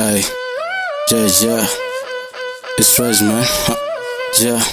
Ay, yeah, yeah. It's fresh, man. Huh. Yeah.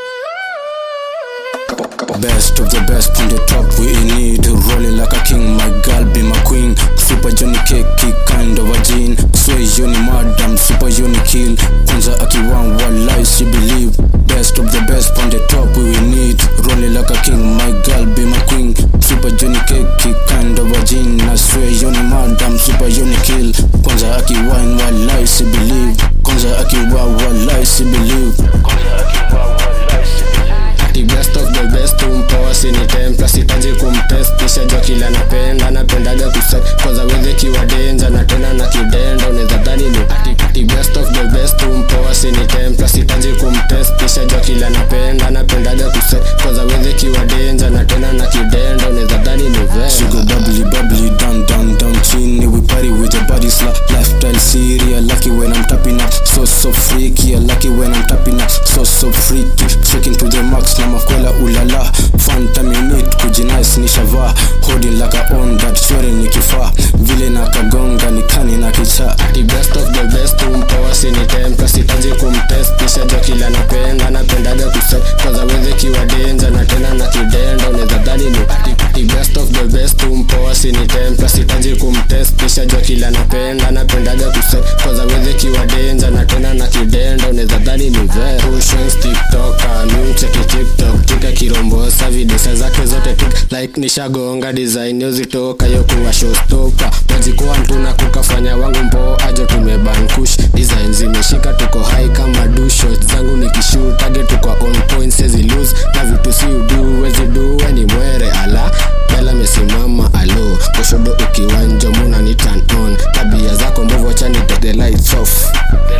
Best of the best on the top we need Rolling like a king, my girl be my queen Super Johnny Keki, kind of a gene Sway Johnny madam, super Johnny kill Kwanza akiwan walai she believe Best of the best on the top we need Rolling like a king, my girl be my queen Super Johnny Keki, kind of a gene I swear Johnny madam, super Johnny kill Kwanza akiwan walai she believe Kwanza akiwa walai she believe Kwanza akiwa walai she believe The best of the best umpoa sini templa sitaji kumtest kisha jua kila napenda napendaga kuset kwanza weze kiwa denja na tena na kidenda unaweza dhani ni ati the best of the best umpoa sini templa sitaji kumtest kisha jua kila napenda napendaga kuset kwanza weze kiwa denja na tena na kidenda unaweza dhani ni She vema go bubbly, bubbly, down, down, down, chini. We party with your body slap, lifestyle serious. Lucky when I'm tapping up, so so freaky. Lucky when I'm tapping up, so so freaky. Shaking to the max, na makwela ulala. Fanta minute, kujinice nishavaa. Holding like a on that shwere ni kifaa. Vile na kagonga ni kani na kichaa. the best of the best umpoa sini templa sitaji kumtest kisha jua kila napenda napendaga kuset kwanza weze kiwa denja na tena na kidenda unaweza dhani ni the, the best of the best umpoa sini templa sitaji kumtest kisha jua kila napenda napendaga kuset kwanza weze kiwa denja na tena na kidenda unaweza dhani ni ve Pushing tiktoka mcheki tiktok tika kirombosa videsa zake zote tik like nishagonga design yozitoka yo kuwa showstopper majikuwa ntuna kukafanya wangu mpo ajo tumeban kush design zimeshika tuko high kama do shot zangu nikishoot target tuko on point sezi lose na vitu si udu wezi do we ni mwere ala bela mesimama alo kushodo ukiwa njomuna ni turn on tabia zako mbovu chani take the lights off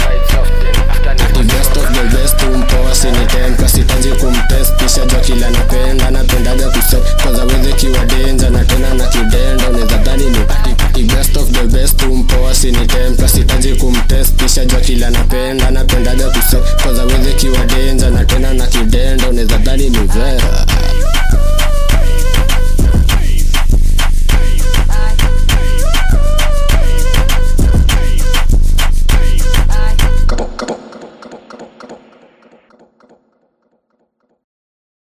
the best of the best umpoa sini templa sitaji kumtest kisha jua kila napenda napendaga kuset kwanza weze kiwa denja na tena na kidenda unaweza dhani ni the, the best of the best umpoa sini templa sitaji kumtest kisha jua kila napenda napendaga kuset kwanza weze kiwa denja na tena na kidenda unaweza dhani ni vera